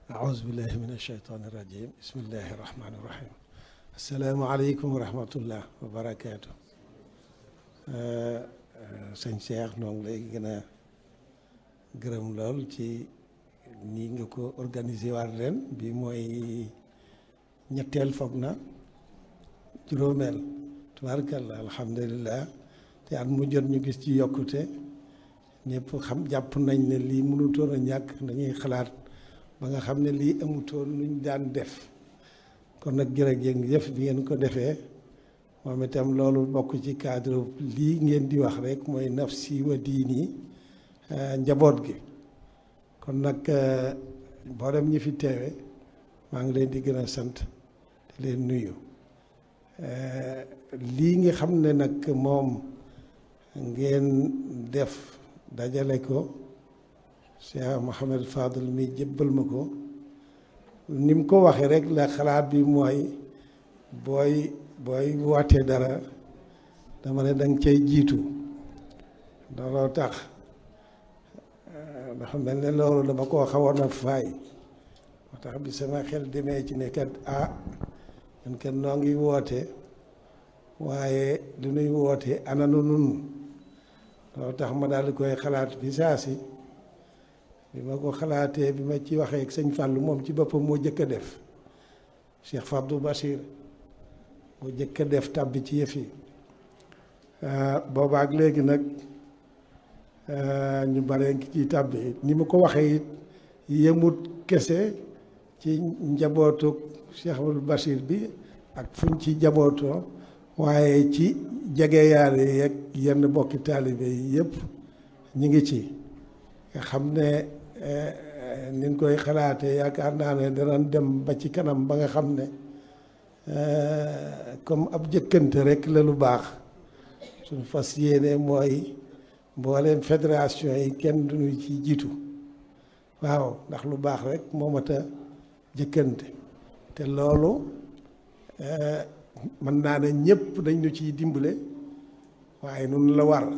أعوذ بالله من الشيطان الرجيم بسم الله الرحمن الرحيم السلام عليكم ورحمة الله وبركاته sëñ Cheikh noo ngi lay gën a gërëm lool ci nii nga ko organiser waat ren bi mooy ñetteel foog na juróomeel tubaarkalla alhamdulilah te at mu jot ñu gis ci yokkute ñëpp xam jàpp nañ ne lii mënutoon a ñàkk dañuy xalaat ba nga xam ne lii amutoon luñ daan def kon nag jërëjëf bi ngeen ko defee moom itam loolu bokk ci cadre lii ngeen di wax rek mooy nafsi wa diini njaboot gi kon nag mboolem ñi fi teewe maa ngi leen di gën a sant di leen nuyu lii nga xam ne nag moom ngeen def dajale ko Cheikh Mouhamed Fadel mi jébbal ma ko ni mu ko waxee rek la xalaat bi mooy booy booy wootee dara dama ne danga cay jiitu looloo tax dafa mel ne loolu dama koo xawoon a faay moo tax bi sama xel demee ci ne kat ah ñun kat noo ngi woote waaye lu nuy woote ananu nun loolu tax ma daal di koy xalaat bi saa si bi ma ko xalaatee bi ma ci waxee ak sëñ Fallou moom ci boppam moo jëkk a def Cheikh Fabdou Bachir moo jëkk a def tàbbi ci yëf yi boobaak léegi nag ñu bare ngi ci tàbbi ni ma ko waxee it yemut kese ci njabootu Cheikh Abdou Bachir bi ak fuñ ci njabootoo waaye ci jegeyaale yeeg yenn bokki taalibe yi yëpp ñu ngi ci nga xam ne niñ koy xalaatee yaakaar naa ne danañ dem ba ci kanam ba nga xam ne comme ab jëkkante rek la lu baax suñ fas yéene mooy mbooleem fédération yi kenn duñu ci jiitu waaw ndax lu baax rek moo mat a jëkkante te loolu mën naa ne ñëpp dañ ñu ciy dimbale waaye nun la war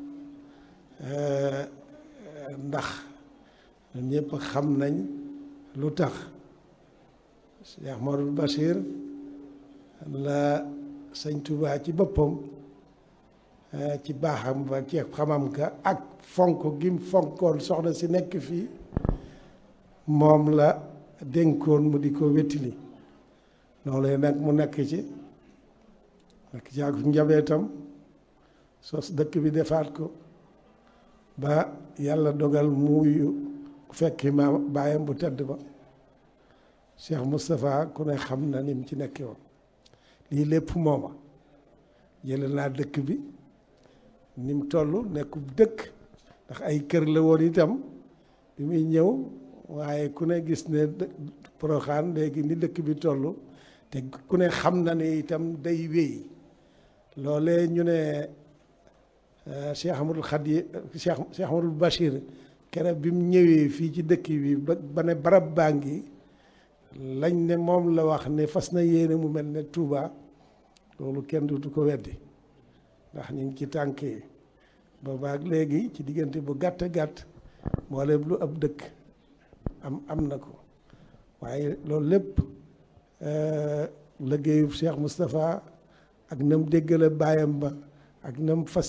ndax ñun ñëpp xam nañ lu tax Cheikh Modou Bachir la sëñ Touba ci boppam ci baaxam ba ci xamam ka ak fonk gim fonkoon soxna si nekk fii moom la dénkoon mu di ko wettili loolee nag mu nekk ci nekk ci ak njabootam sos dëkk bi defaat ko ba yàlla dogal muuyu fekki ma baayam bu tedd ba Cheikh Moustapha ku ne xam na ni mu ci nekkee woon lii lépp mooma jële naa dëkk bi ni mu toll nekkub dëkk ndax ay kër la woon itam bi muy ñëw waaye ku ne gis ne Poroxaan léegi ni dëkk bi toll te ku ne xam na ne itam day wéy loolee ñu ne Cheikh Amadou Khadi Cheikh Cheikh Amadou Bachir kere bi mu ñëwee fii ci dëkk bi ba ba ne barab baa ngi lañ ne moom la wax ne fas na yéene mu mel ne Touba loolu kenn du ko weddi ndax ñu ngi ci tànk yi boobaak léegi ci diggante bu gàtt gàtt mboolem lu ab dëkk am am na ko waaye loolu lépp liggéeyu Cheikh Moustapha ak nam déggale baayam ba ak nam fas